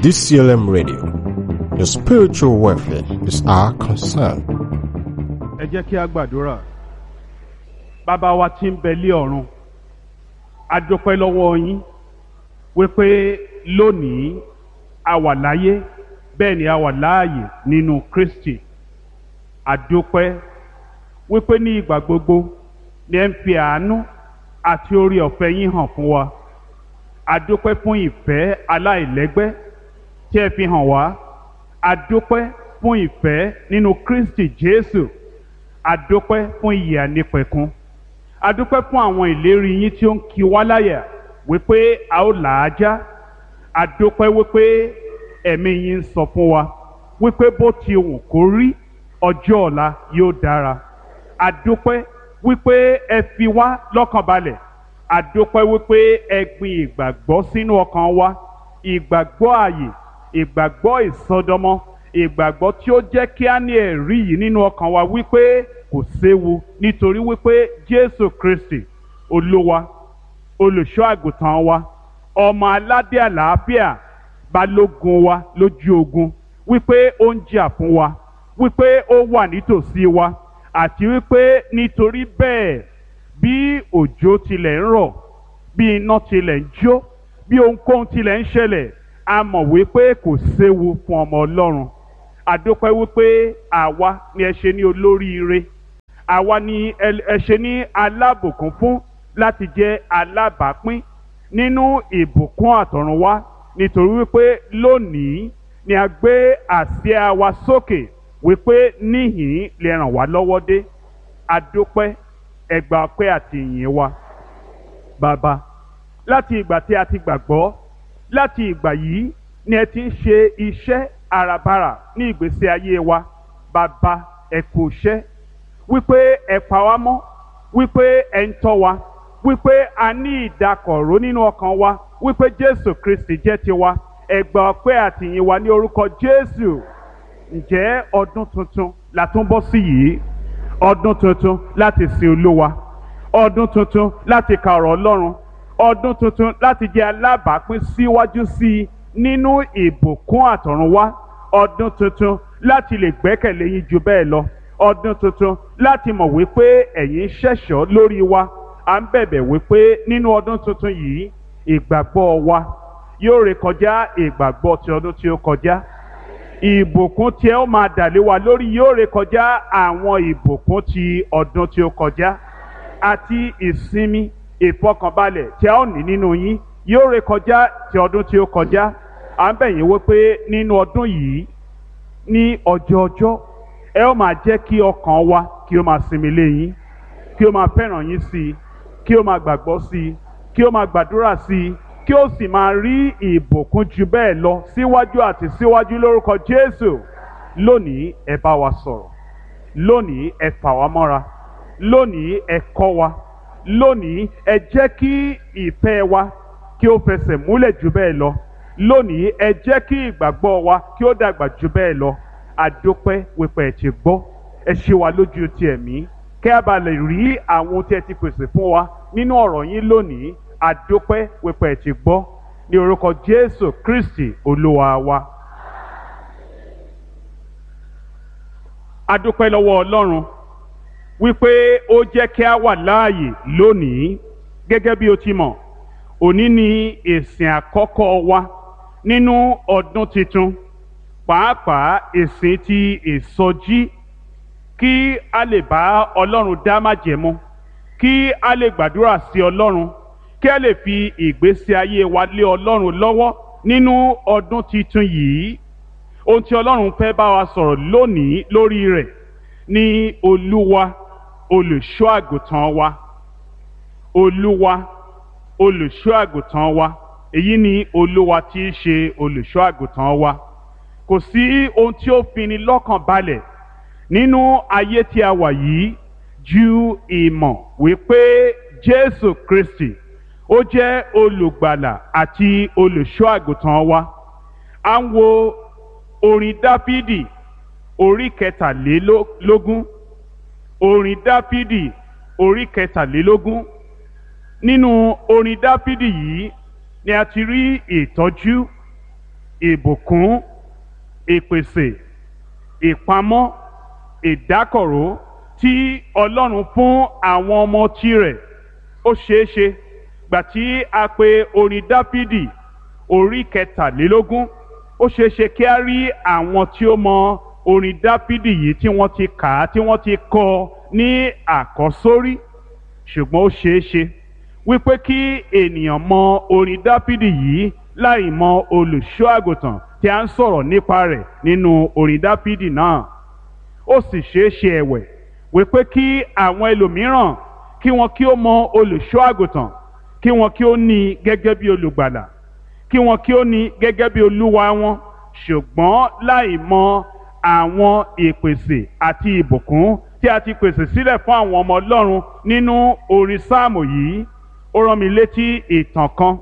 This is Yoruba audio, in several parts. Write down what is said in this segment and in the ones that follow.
DCLM Radio. Your spiritual welfare is our concern. ẹ jẹ́ kí a gbàdúrà bàbá wa tí ń bẹ lé ọ̀run a dúpẹ́ lọ́wọ́ yín wípé lónìí a wà láyé bẹ́ẹ̀ ni a wà láàyè nínú Kristi a dúpẹ́ wípé ní ìgbà gbogbo ni ẹ ń fi àánú àti orí ọ̀fẹ́ yín hàn fún wa a dúpẹ́ fún ìfẹ́ aláìlẹ́gbẹ́ tí ẹ fi hàn wá a dúpẹ́ fún ìfẹ́ nínú Kristi Jésù adúpẹ́ fún ìyè ànípẹ̀kun adúpẹ́ fún àwọn ìlérí yín tí ó ń kí wá láyà wípé a ó là á já adúpẹ́ wípé ẹ̀mí yín ń sọ fún wa wípé bó ti wù kó rí ọjọ́ ọ̀la yóò dára adúpẹ́ wípé ẹ fi wá lọ́kàn balẹ̀ adúpẹ́ wípé ẹ gbin ìgbàgbọ́ sínú ọkàn wa ìgbàgbọ́ ààyè ìgbàgbọ́ ìsọdọmọ ìgbàgbọ́ tí ó jẹ́ kí á ní ẹ̀rí yìí nínú ọkàn wa wípé kò séwu nítorí wípé Jésù Kristi olúwa olùṣọ́ àgùntàn wa ọmọ aládé àlàáfíà balógun wa lójú ogun wípé ó ń jà fún wa wípé ó wà nítòsí wa àti wípé nítorí bẹ́ẹ̀ bí òjò tilẹ̀ ń rọ̀ bí iná tilẹ̀ ń jó bí ohunkóhun tilẹ̀ ń ṣẹlẹ̀ a mọ̀ wípé kò séwu fún ọmọ Ọlọ́run àdópẹ́ wípé àwa ni ẹ ṣe ní olóríire àwa ni ẹ ṣe ní alábùkún fún láti jẹ́ alábàápín nínú ìbùkún àtọ̀runwá nítorí wípé lónìí ni a gbé àsíá wa sókè wípé níhìn lè ràn wá lọ́wọ́ dé àdópẹ́ ẹgbà ọpẹ́ àti ìyìn wa bàbá láti ìgbà tí a ti gbàgbọ́ láti ìgbà yìí ni ẹ ti ń ṣe iṣẹ́ àràbarà ní ìgbésí ayé wa bàbá ẹ kú iṣẹ́ wípé ẹ pa wá mọ́ wípé ẹ ń tọ́ wa wípé a ní ìdákọ̀ró nínú ọkàn wa wípé Jésù Kristi jẹ́ tiwa ẹ gbà ọpẹ́ àtìyìn wa ní orúkọ Jésù ǹjẹ́ ọdún tuntun la tún bọ́ sí yìí ọdún tuntun láti sin Olúwa ọdún tuntun láti ka ọ̀rọ̀ Ọlọ́run ọdún tuntun láti jẹ́ alábàápín síwájú sí i nínú ìbùkún àtọ̀runwá ọdún tuntun láti lè gbẹ́kẹ̀lé yín ju bẹ́ẹ̀ lọ ọdún tuntun láti mọ̀ wípé ẹ̀yin ṣẹ̀ṣọ́ lórí wa à ń bẹ̀bẹ̀ wípé nínú ọdún tuntun yìí ìgbàgbọ́ wa yóò rékọjá ìgbàgbọ́ ti ọdún tí ó kọjá ìbùkún tí ẹ ó máa dàlé wa lórí yóò rékọjá àwọn ìbùkún ti ọdún tí ó kọjá àti ìsinmi ìfọkànbalẹ̀ tí a ó ní nínú yín yóò rékọjá ti ọdún tí ó kọjá à ń bẹ̀ yín wípé nínú ọdún yìí ní ọjọ́ ọjọ́ ẹ ó máa jẹ́ kí ọkàn wa kí ó máa sinmi lé yín kí ó máa fẹ́ràn yín sí i kí ó máa gbàgbọ́ sí i kí ó máa gbàdúrà sí i kí ó sì máa rí ìbùkún ju bẹ́ẹ̀ lọ síwájú àti síwájú lórúkọ Jésù lónìí ẹ bá wa sọ̀rọ̀ lónìí ẹ fà wá mọ́ra lónìí ẹ kọ́ wa lónìí ẹ jẹ́ kí ìfẹ́ wa kí ó fẹsẹ̀ múlẹ̀ jù bẹ́ẹ̀ lọ lónìí ẹ jẹ́ kí ìgbàgbọ́ wa kí ó dàgbà jù bẹ́ẹ̀ lọ àdópẹ́ wípé ẹ ti gbọ́ ẹ ṣe wa lójú ti ẹ̀mí kẹ́ a bá lè rí àwọn ohun tí ẹ ti pèsè fún wa nínú ọ̀rọ̀ yín lónìí àdópẹ́ wípé ẹ ti gbọ́ ní orúkọ Jésù Kristi Olúwa wa. àdópẹ́ lọ́wọ́ Ọlọ́run wípé ó jẹ́ kí a wà láàyè lónìí gẹ́gẹ́ bí o ti mọ̀ òní ni ìsìn àkọ́kọ́ wa nínú ọdún tuntun pàápàá ìsìn ti ìsọjí kí a lè bá ọlọ́run dá májẹ̀mú kí a lè gbàdúrà sí ọlọ́run kí a lè fi ìgbésí ayé wa lé ọlọ́run lọ́wọ́ nínú ọdún tuntun yìí ohun tí ọlọ́run fẹ́ bá wa sọ̀rọ̀ lónìí lórí rẹ̀ ní olúwa olùṣọ́ àgùntàn wa olúwa olùṣọ́ àgùntàn wa èyí ni olúwa tí í ṣe olùṣọ́ àgùntàn wa kò sí ohun tí ó fini lọ́kàn balẹ̀ nínú ayé tí a wà yìí ju ìmọ̀ wípé jésù kristi ó jẹ́ olùgbàlà àti olùṣọ́ àgùntàn wa à ń wo orin dáfídì orí kẹtàlélógún orin dáfídì orí kẹtàlélógún nínú orin dáfídì yìí ni a ti rí ìtọ́jú ìbùkún ìpèsè ìpamọ́ ìdákọ̀ró tí ọlọ́run fún àwọn ọmọ tirẹ̀ ó ṣeé ṣe gbà tí a pè orin dáfídì orí kẹtàlélógún ó ṣeé ṣe kí a rí àwọn tí ó mọ orin dáfídì yìí tí wọ́n ti kà á tí wọ́n ti kọ ní àkọ́sórí ṣùgbọ́n ó ṣeé ṣe wípé kí ènìyàn mọ orin dáfídì yìí láì mọ olùṣọ́ àgùntàn tí a ń sọ̀rọ̀ nípa rẹ̀ nínú orin dáfídì náà ó sì ṣeé ṣe ẹ̀wẹ̀ wípé kí àwọn ẹlòmíràn kí wọn kí ó mọ olùṣọ́ àgùntàn kí wọn kí ó ní i gẹ́gẹ́ bí olùgbàlà kí wọn kí ó ní i gẹ́gẹ́ bí olúwa wọn ṣùgbọ́n láì mọ àwọn ìpèsè àti ìbùkún tí a ti pèsè sílẹ̀ fún àwọn ọmọ ọlọ́run nínú orin sáàmù yìí ó rán mi létí ìtàn kan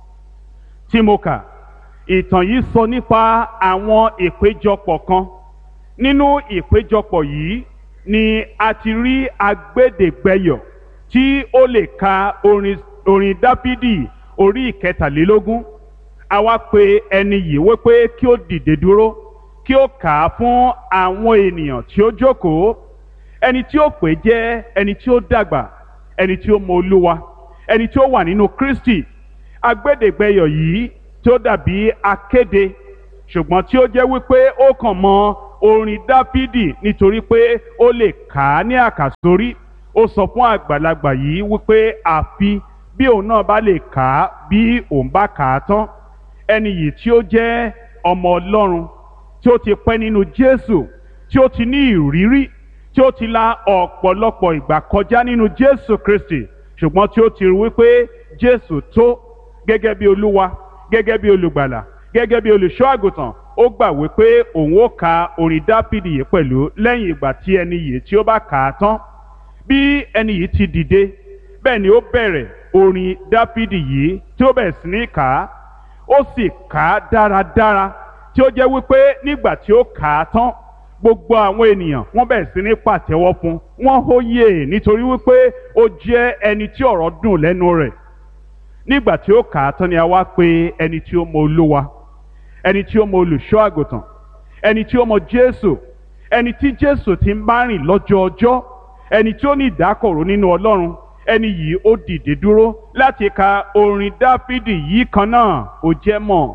tí mo kà ìtàn yìí sọ nípa àwọn ìpéjọpọ̀ kan nínú ìpéjọpọ̀ yìí ni a ti rí agbẹ́dẹ̀gbẹ́yọ̀ tí ó lè ka orin orin dáfídì orí ìkẹtàlélógún àwa pe ẹni yìí wípé kí ó dìde dúró kí ó kà á fún àwọn ènìyàn tí ó jókòó ẹni tí ó pè jẹ́ ẹni tí ó dàgbà ẹni tí ó mọ olúwa ẹni tí ó wà nínú kristi agbẹ́dẹ̀gbẹ́yọ̀ yìí tí ó dàbí akéde ṣùgbọ́n tí ó jẹ́ wípé ó kàn mọ orin dáfídì nítorí pé ó lè kà á ní àkàsórí ó sọ fún àgbàlagbà yìí wípé àfi bí òun náà bá lè kà á bí òun bá kà á tán ẹni yìí tí ó jẹ́ ọmọ ọlọ́run tí ó ti pẹ́ nínú jésù tí ó ti ní ìrírí tí ó ti la ọ̀pọ̀lọpọ̀ ìgbà kọjá nínú jésù kristi ṣùgbọ́n tí ó ti rí wípé jésù tó gẹ́gẹ́ bí olúwa gẹ́gẹ́ bí olùgbàlà gẹ́gẹ́ bí olùṣọ́ àgùntàn ó gbà wípé òun ó ka orin dáfídì yìí pẹ̀lú lẹ́yìn ìgbà tí ẹni yìí tí ó bá kà á tán bí ẹni yìí ti dìde bẹ́ẹ̀ ni ó bẹ̀rẹ̀ orin dáfídì yìí tí ó bẹ̀rẹ̀ sí ní kà á ó sì kà á dáradára tí ó jẹ́ wípé nígbà tí ó kà á tán gbogbo àwọn ènìyàn wọ́n bẹ̀rẹ̀ sí ní pàtẹ́wọ́ fún wọ́n hóyè nítorí wípé ó jẹ́ ẹni tí ọ̀rọ̀ dùn lẹ́nu rẹ̀ nígbà tí ó kà á tán ni a wá pè ẹni tí ó mọ olúwa ẹni tí ó mọ olùṣọ́ àgùntàn ẹni tí ó mọ jésù ẹni tí jésù ti ń bá rìn lọ́jọ́ ọjọ́ ẹni tí ó ní ìdákọ̀ró nínú ọlọ́run ẹni yìí ó dìde dúró láti ka orin dáfídì yìí kan náà ó jẹ́ mọ̀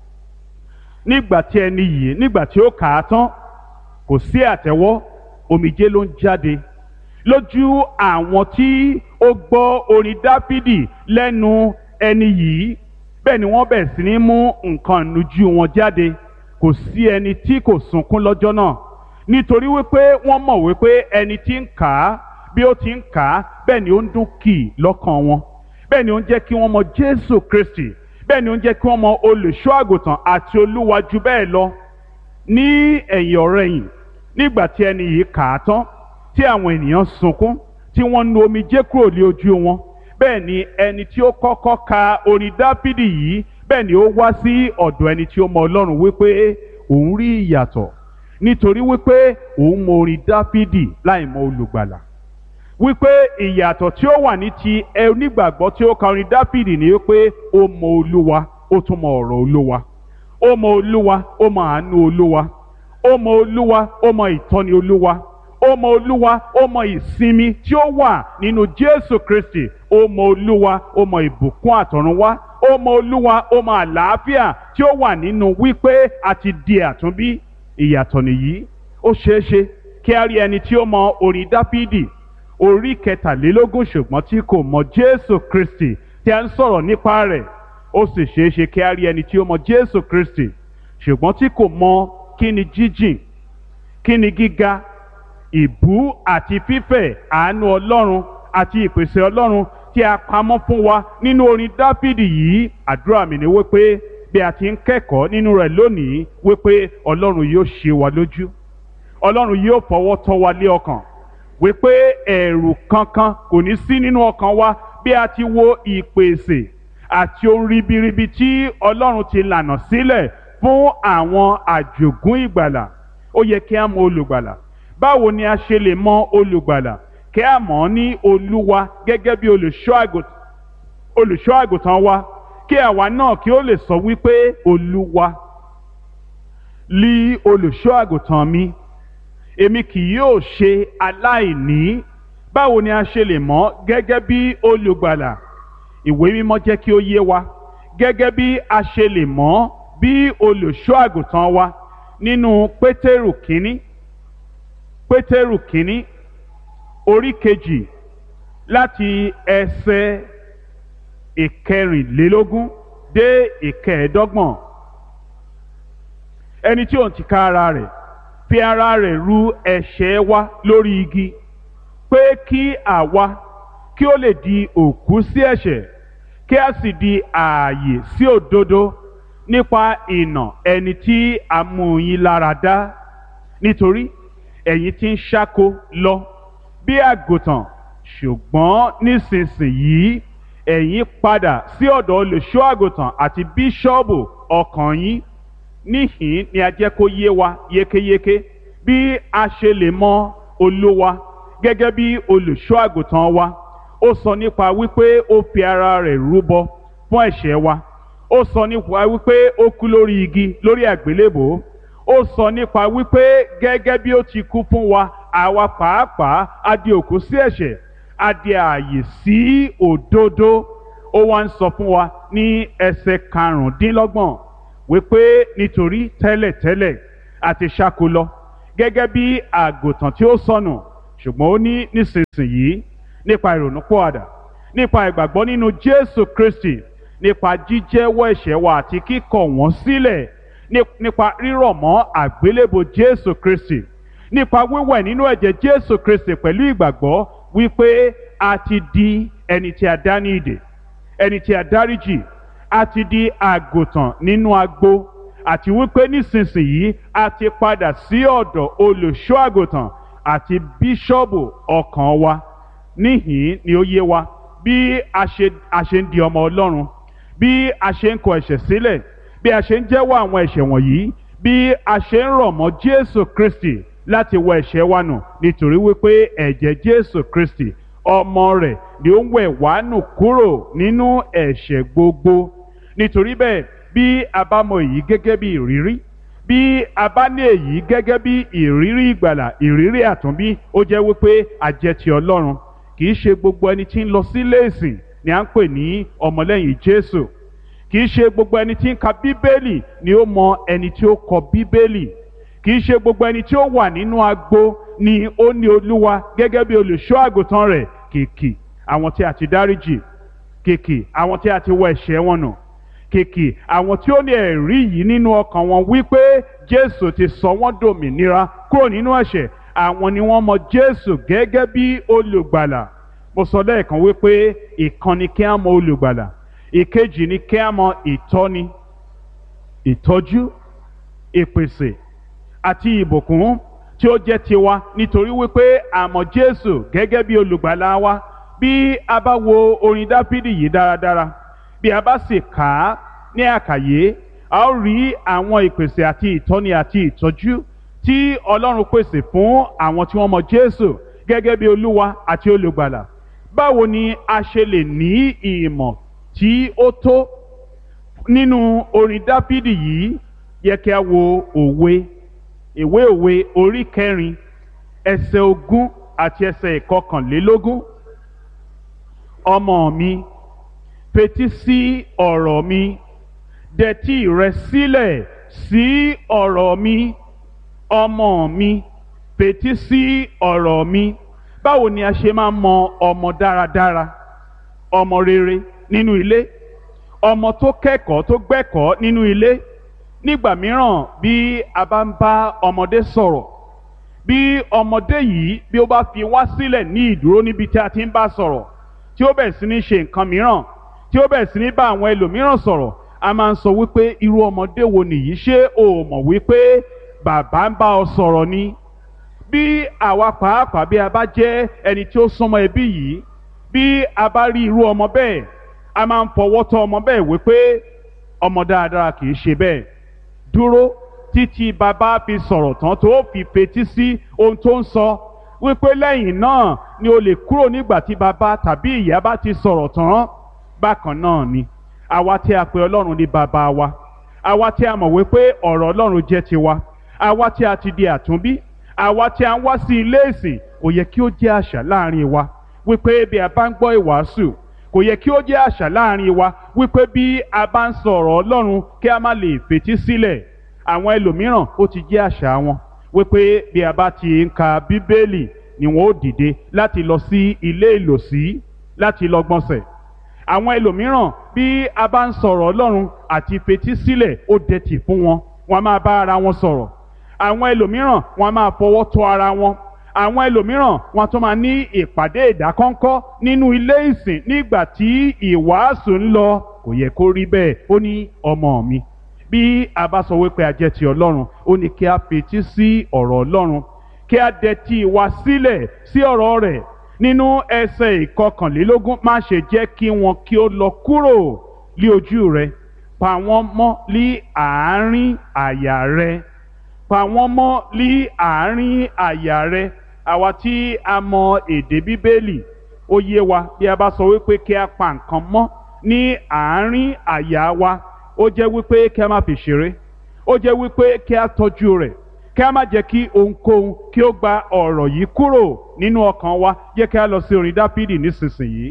nígbà tí ẹni yìí nígbà tí ó kà á tán kò sí àtẹ́wọ́ omijé ló ń jáde lójú àwọn tí ó gbọ́ orin dáfídì lẹ́nu ẹni yìí bẹ́ẹ̀ ni wọ́n bẹ̀rẹ̀ sí ní mú nǹkan ìnujú wọn jáde kò sí ẹni tí kò sunkún lọ́jọ́ náà nítorí wípé wọ́n mọ̀ wípé ẹni tí ń kà á bí ó ti ń kà á bẹ́ẹ̀ ni ó ń dún kì í lọ́kàn wọn bẹ́ẹ̀ ni ó ń jẹ́ kí wọ́n mọ Jésù Kristi bẹ́ẹ̀ ni ó ń jẹ́ kí wọ́n mọ olùṣọ́ àgùntàn àti olúwa jù bẹ́ẹ̀ lọ ní ẹ̀yìn ọ̀rẹ̀yìn nígbà tí ẹni yìí kà á tán tí àwọn ènìyàn sunkún tí wọ́n nu omijé kúrò ní ojú wọn bẹ́ẹ̀ ni ẹni tí ó kọ́kọ́ ka orin dáfídì yìí bẹ́ẹ̀ ni ó wá sí ọ̀dọ̀ ẹni tí ó mọ ọlọ́run wípé òun rí ìyàtọ̀ nítorí wípé òun mọ orin dáfídì láì mọ olùgbàlà wípé ìyàtọ̀ tí ó wà ní ti onígbàgbọ́ tí ó ka orin dáfídì ni wípé ó mọ olúwa ó tún mọ ọ̀rọ̀ olúwa ó mọ olúwa ó mọ àánú olúwa ó mọ olúwa ó mọ ìtọ́ni olúwa ó mọ olúwa ó mọ ìsinmi tí ó wà nínú jésù kristi ó mọ olúwa ó mọ ìbùkún àtọ̀runwá ó mọ olúwa ó mọ àlàáfíà tí ó wà nínú wípé a ti di àtúnbí ìyàtọ̀ nìyí ó ṣeé ṣe kí a rí ẹni tí ó mọ orin dáfídì orí kẹtàlélógún ṣùgbọ́n tí kò mọ jésù kristi tí a ń sọ̀rọ̀ nípa rẹ̀ ó sì ṣeé ṣe kí a rí ẹni tí ó mọ jésù kristi ṣùgbọ́n tí kò mọ kí ni jíjìn kí ni gíga ìbú àti fífẹ̀ àánú ọlọ́run àti ìpèsè ọlọ́run tí a pamọ́ fún wa nínú orin dáfídì yìí àdúrà mi ni wípé bí a ti ń kẹ́kọ̀ọ́ nínú rẹ̀ lónìí wípé ọlọ́run yóò ṣe wa lójú ọlọ́run yóò fọwọ́ tọ́ wa lé ọkàn wípé ẹ̀rù kankan kò ní sí nínú ọkàn wa bí a ti wo ìpèsè àti ohun ribiribi tí ọlọ́run ti lànà sílẹ̀ fún àwọn àjògún ìgbàlà ó yẹ kí a mọ olùgbàlà báwo ni a ṣe lè mọ olùgbàlà kí a mọ̀ ọ́ ní olúwa gẹ́gẹ́ bí olùṣọ́ àgùntàn wa kí àwa náà kí ó lè sọ wípé olúwa lí olùṣọ́ àgùntàn mi èmi kì yóò ṣe aláìní báwo ni a ṣe lè mọ̀ gẹ́gẹ́ bí olùgbàlà ìwé mímọ́ jẹ́ kí ó yé wa gẹ́gẹ́ bí a ṣe lè mọ̀ bí olùṣọ́ àgùntàn wa nínú pétérù kínní pétérù kínní orí kejì láti ẹsẹ̀ ìkẹrìnlélógún dé ìkẹẹ̀ẹ́dọ́gbọ̀n ẹni tí òun ti ká ara rẹ̀ fi ara rẹ̀ ru ẹ̀ṣẹ̀ wa lórí igi pé kí àwa kí ó lè di òkú sí ẹ̀ṣẹ̀ kí a sì di ààyè sí òdodo nípa ìnà ẹni tí a mú yín lára dá nítorí ẹ̀yin ti ń ṣáko lọ bí àgùntàn ṣùgbọ́n nísinsìnyí ẹ̀yin padà sí ọ̀dọ̀ olùṣọ́ àgùntàn àti bíṣọ́ọ̀bù ọkàn yín níhìn ni a jẹ́ kó yé wa yékéyéké bí a ṣe lè mọ olúwa gẹ́gẹ́ bí olùṣọ́ àgùntàn wa ó sọ nípa wípé ó fi ara rẹ̀ rúbọ fún ẹ̀ṣẹ̀ wa ó sọ nípa wípé ó kú lórí igi lórí àgbélébòó ó sọ nípa wípé gẹ́gẹ́ bí ó ti kú fún wa àwa pàápàá a di òkú sí ẹ̀ṣẹ̀ a di ààyè sí òdodo ó wá ń sọ fún wa ní ẹsẹ̀ karùndínlọ́gbọ̀n wípé nítorí tẹ́lẹ̀tẹ́lẹ̀ àti ṣáko lọ gẹ́gẹ́ bí àgùntàn tí ó sọnù ṣùgbọ́n ó ní nísinsìnyí nípa ìrònúpọ̀àdà nípa ìgbàgbọ́ nínú Jésù Kristi nípa jíjẹ́wọ́ ẹ̀ṣẹ̀ wa àti kíkọ̀ wọ́n sílẹ̀ nípa rírọ̀ mọ́ àgbélébò Jésù Kristi nípa wíwẹ̀ nínú ẹ̀jẹ̀ Jésù Kristi pẹ̀lú ìgbàgbọ́ wípé a ti di ẹni tí a dá ní ìdè ẹni tí a dáríjì a ti di àgùntàn nínú agbo àti wípé nísinsìnyí a ti padà sí ọ̀dọ̀ olùṣọ́ àgùntàn àti bíṣọ́ọ̀bù ọkàn wa níhìn ni ó yé wa bí a ṣe a ṣe ń di ọmọ Ọlọ́run bí a ṣe ń kọ ẹ̀ṣẹ̀ sílẹ̀ bí a ṣe ń jẹ́wọ́ àwọn ẹ̀ṣẹ̀ wọ̀nyí bí a ṣe ń rọ̀ mọ́ Jésù Kristi láti wọ ẹ̀ṣẹ̀ wa nù nítorí wípé ẹ̀jẹ̀ Jésù Kristi ọmọ rẹ̀ ni ó ń wẹ̀ wá nù kúrò nínú ẹ̀ṣẹ̀ gbogbo nítorí bẹ́ẹ̀ bí a bá mọ èyí gẹ́gẹ́ bí ìrírí bí a bá ní èyí gẹ́gẹ́ bí ìrírí ìgbàlà ìrírí àtúnbí ó jẹ́ wípé a jẹ́ ti Ọlọ́run kì í ṣe gbogbo ẹni tí ń lọ sílé ìsìn ni à ń pè ní ọmọlẹ́yìn Jésù kì í ṣe gbogbo ẹni tí ń ka Bíbélì ni ó mọ ẹni tí ó kọ Bíbélì kì í ṣe gbogbo ẹni tí ó wà nínú agbo ni ó ní Olúwa gẹ́gẹ́ bí olùṣọ́ àgùntàn rẹ̀ kìkì àwọn tí a ti dáríjì kìkì àwọn tí a ti wọ ẹ̀ṣẹ̀ wọn nù kìkì àwọn tí ó ní ẹ̀rí yìí nínú ọkàn wọn wípé Jésù ti sọ wọ́n dòmìnira kúrò nínú ẹ̀ṣẹ̀ àwọn ni wọ́n mọ Jésù gẹ́gẹ́ bí olùgbàlà mo sọ lẹ́ẹ̀kan wípé ìkan ni kí á mọ olùgbàlà ìkejì ni kí á mọ ìtọ́ni ìtọ́jú ìpèsè àti ìbùkún tí ó jẹ́ tiwa nítorí wípé a mọ Jésù gẹ́gẹ́ bí olùgbàlà wa bí a bá wo orin Dáfídì yìí dáradára bí a bá sì kà á ní àkàyé a ó rí àwọn ìpèsè àti ìtọ́ni àti ìtọ́jú tí Ọlọ́run pèsè fún àwọn tí wọ́n mọ Jésù gẹ́gẹ́ bí Olúwa àti olùgbàlà báwo ni a ṣe lè ní ìmọ̀ tí ó tó nínú orin Dáfídì yìí yẹ kí a wo òwe ìwé òwe orí kẹrin ẹsẹ̀ ogún àti ẹsẹ̀ ìkọkànlélógún ọmọ mi fetí sí ọ̀rọ̀ mi dẹtí rẹ sílẹ̀ sí ọ̀rọ̀ mi ọmọ mi fetí sí ọ̀rọ̀ mi báwo ni a ṣe máa mọ ọmọ dáradára ọmọ rere nínú ilé ọmọ tó kẹ́kọ̀ọ́ tó gbẹ́kọ̀ọ́ nínú ilé nígbà mìíràn bí a bá ń bá ọmọdé sọ̀rọ̀ bí ọmọdé yìí bí ó bá fi wá sílẹ̀ ní ìdúró níbi tí a ti ń bá sọ̀rọ̀ tí ó bẹ̀ sí ní ṣe nǹkan mìíràn tí ó bẹ̀ sí ní bá àwọn ẹlòmíràn sọ̀rọ̀ a máa ń sọ wípé irú ọmọdé wo nìyí ṣé o mọ̀ wípé bàbá ń bá ọ sọ̀rọ̀ ni bí àwa pàápàá bí a bá jẹ́ ẹni tí ó súnmọ́ ẹbí yìí bí a bá rí irú ọmọ bẹ́ẹ̀ a máa ń fọwọ́ tọ́ ọmọ bẹ́ẹ̀ wípé ọmọ dáadáa kì í ṣe bẹ́ẹ̀ dúró títí bàbá fi sọ̀rọ̀ tán tó fi fetí sí ohun tó ń sọ wípé lẹ́yìn náà ni o lè kúrò nígbà tí bàbá tàbí ìyá bá ti sọ̀rọ̀ tán bákan náà ni àwa tí a pè ọlọ́run ní bàbá wa àwa tí a mọ̀ wípé ọ̀rọ̀ ọlọ́run jẹ́ tiwa àwa tí a ti di àtúnbí àwa tí a ń wá sí ilé ìsìn kò yẹ kí ó jẹ́ àṣà láàrin wa wípé bí a bá ń gbọ́ ìwàásù kò yẹ kí ó jẹ́ àṣà láàrin wa wípé bí a bá ń sọ ọ̀rọ̀ ọlọ́run kí a má lè fetí sílẹ̀ àwọn ẹlòmíràn ó ti jẹ́ àṣà wọn wípé bí a bá ti ń ka bíbélì ni wọn ó dìde láti lọ sí ilé ìlòsí láti lọ gbọ̀nsẹ̀ àwọn ẹlòmíràn bí a bá ń sọ̀rọ̀ ọlọ́run àti fetí sílẹ̀ ó dẹ̀tì fún wọn wọn a máa bá ara wọn sọ̀rọ̀ àwọn ẹlòmíràn wọn a máa fọwọ́ tọ́ ara wọn àwọn ẹlòmíràn wọn tún máa ní ìpàdé ìdákọ́ńkọ́ nínú ilé ìsìn nígbà tí ìwàásù ń lọ kò yẹ kó rí bẹ́ẹ̀ ó ní ọmọ mi bí a bá sọ wípé a jẹ́ ti ọlọ́run ó ní kí a fetí sí ọ̀rọ̀ ọlọ́run kí a dẹ̀tí wa sílẹ̀ sí ọ̀rọ̀ rẹ̀ nínú ẹsẹ̀ ìkọkànlélógún má ṣe jẹ́ kí wọn kí ó lọ kúrò lí ojú rẹ pa wọ́n mọ́ lí àárín àyà rẹ pa wọ́n mọ́ lí àárín àyà rẹ àwa tí a mọ èdè bíbélì ó yé wa bí a bá sọ wípé kí a pa nǹkan mọ́ ní àárín àyà wa ó jẹ́ wípé kí a má fi ṣeré ó jẹ́ wípé kí a tọ́jú rẹ̀ kí a má jẹ́ kí ohunkóhun kí ó gba ọ̀rọ̀ yìí kúrò nínú ọkàn wa jẹ́ kí a lọ sí orin dáfídì nísinsìnyí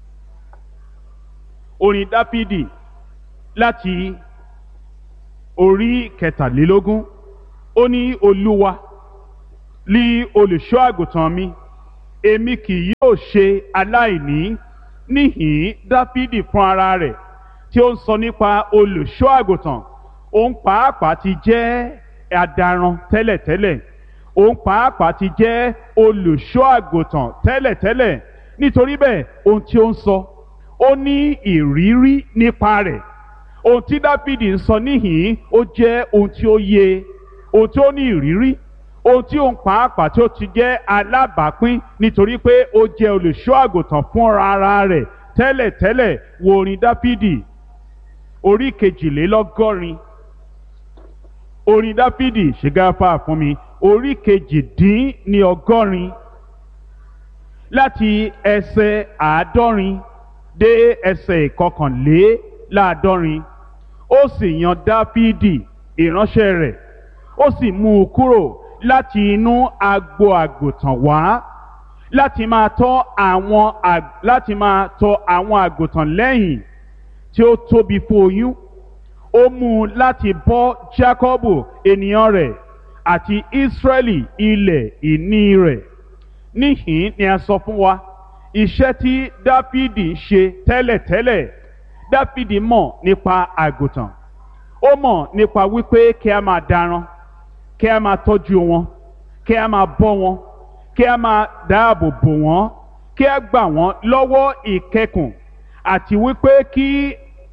orin dáfídì láti orí kẹtàlélógún ó ní olúwa lí olùṣọ́ àgùntàn mi èmi kì yóò ṣe aláìní níhìn dáfídì fún ara rẹ̀ tí ó ń sọ nípa olùṣọ́ àgùntàn òun pàápàá ti jẹ́ adaran tẹ́lẹ̀tẹ́lẹ̀ òun pàápàá ti jẹ́ olùṣọ́ àgùntàn tẹ́lẹ̀tẹ́lẹ̀ nítorí bẹ́ẹ̀ ohun tí ó ń sọ ó ní ìrírí nípa rẹ̀ ohun tí dáfídì ń sọ níhìn ó jẹ́ ohun tí ó yé ohun tí ó ní ìrírí ohun tí òun pàápàá tí ó ti jẹ́ alábàápín nítorí pé ó jẹ́ olùṣọ́ àgùntàn fúnra ara rẹ̀ tẹ́lẹ̀tẹ́lẹ̀ wo orin dáfídì orí kejìlélọ́gọ́rin orin dáfídì ṣègáfà fún mi orí kejìdín ní ọgọ́rin láti ẹsẹ̀ àádọ́rin dé ẹsẹ̀ ìkọkànléláàádọ́rin ó sì yan dáfídì ìránṣẹ́ rẹ̀ ó sì mú un kúrò láti inú agbo àgùntàn wá láti máa tọ́ àwọn láti máa tọ́ àwọn àgùntàn lẹ́yìn tí ó tóbi fún oyún ó mú un láti bọ́ Jákọ́bù ènìyàn rẹ̀ àti Ísírẹ́lì ilẹ̀ ìní rẹ̀ níhìn ni a sọ fún wa iṣẹ́ tí Dáfídì ń ṣe tẹ́lẹ̀tẹ́lẹ̀ Dáfídì mọ̀ nípa àgùntàn ó mọ̀ nípa wípé kí a máa daran kí a máa tọ́jú wọn kí a máa bọ́ wọn kí a máa dáàbò bò wọ́n kí a gbà wọ́n lọ́wọ́ ìkẹkùn àti wípé kí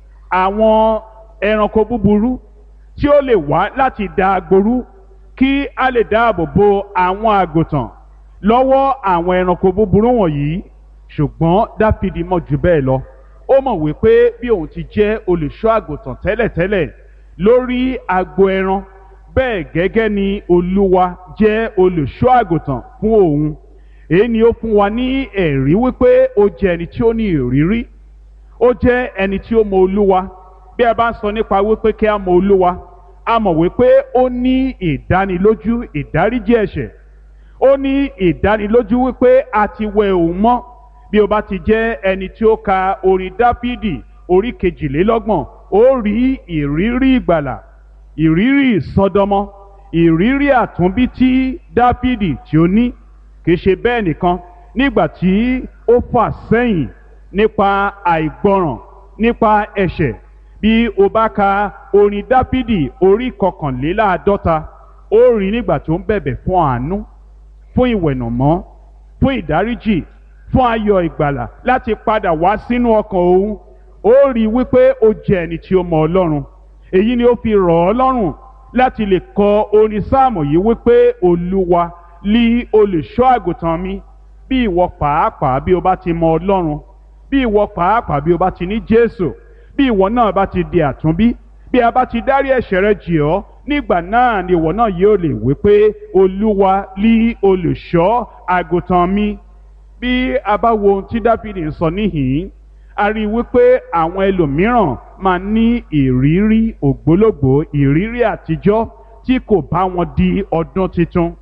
àwọn ẹranko búburú tí ó lè wá láti da agboru kí a lè dáàbò bo àwọn àgùntàn lọ́wọ́ àwọn ẹranko búburú wọ̀nyí ṣùgbọ́n dáfídì mọ̀ jù bẹ́ẹ̀ lọ ó mọ̀ wípé bí òun ti jẹ́ olùṣọ́ àgùntàn tẹ́lẹ̀tẹ́lẹ̀ lórí agbo ẹran bẹ́ẹ̀ gẹ́gẹ́ ni olúwa jẹ́ olùṣọ́ àgùntàn fún òun èyí ni ó fún wa ní ẹ̀rí wípé ó jẹ́ ẹni tí ó ní ìrírí ó jẹ́ ẹni tí ó mọ olúwa bí a bá ń sọ nípa wípé kí a mọ olúwa a mọ̀ wípé ó ní ìdánilójú ìdáríjì ẹ̀ṣẹ̀ ó ní ìdánilójú wípé a ti wẹ òun mọ́ bí o bá ti jẹ́ ẹni tí ó ka orin dáfídì orí kejìlélọ́gbọ̀n ó rí ìrírí ìgbàlà ìrírí ìsọdọmọ ìrírí àtúnbí tí dáfídì tí ó ní kì í ṣe bẹ́ẹ̀ nìkan nígbà tí ó fà sẹ́yìn nípa àìgbọràn nípa ẹ̀ṣẹ̀ bí o bá ka orin dáfídì orí kọkànléláàádọ́ta ó rí nígbà tó ń bẹ̀bẹ̀ fún àánú fún ìwẹ̀nàmọ́ fún ìdáríjì fún ayọ̀ ìgbàlà láti padà wá sínú ọkàn òun ó rí wípé ó jẹ́ ẹni tí ó mọ ọlọ́run èyí ni ó fi rọ̀ ọ́ lọ́rùn láti lè kọ orin sáàmù yìí wípé olúwa lí olùṣọ́ àgùntàn mi bí ìwọ pàápàá bí o bá ti mọ ọlọ́run bí ìwọ pàápàá bí o bá ti ní jésù bí ìwọ náà bá ti di àtúnbí bí a bá ti dárí ẹ̀ṣẹ̀ rẹ jì ọ́ nígbà náà ni ìwọ náà yóò lè wí pé olúwa lí olùṣọ́ àgùntàn mi bí a bá wo ohun tí dáfídì ń sọ níhìn-ín a rí i wípé àwọn ẹlòmíràn máa ní ìrírí ògbólógbòó ìrírí àtijọ́ tí kò bá wọn di ọdún tuntun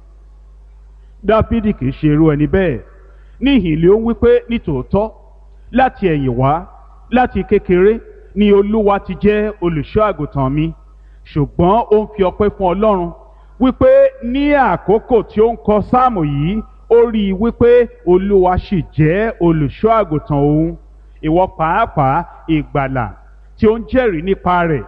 dáfídì kì í ṣe irú ẹni bẹ́ẹ̀ ní ìhìnlẹ̀ ó wípé nítòótọ́ láti ẹ̀yìn wá láti kékeré ni olúwa ti jẹ́ olùṣọ́ àgùntàn mi ṣùgbọ́n ó ń fi ọpẹ́ fún ọlọ́run wípé ní àkókò tí ó ń kọ sáàmù yìí ó rí i wípé olúwa sì jẹ́ olùṣọ́ àgùntàn òun ìwọ pàápàá ìgbàlà tí ó ń jẹ́rìí nípa rẹ̀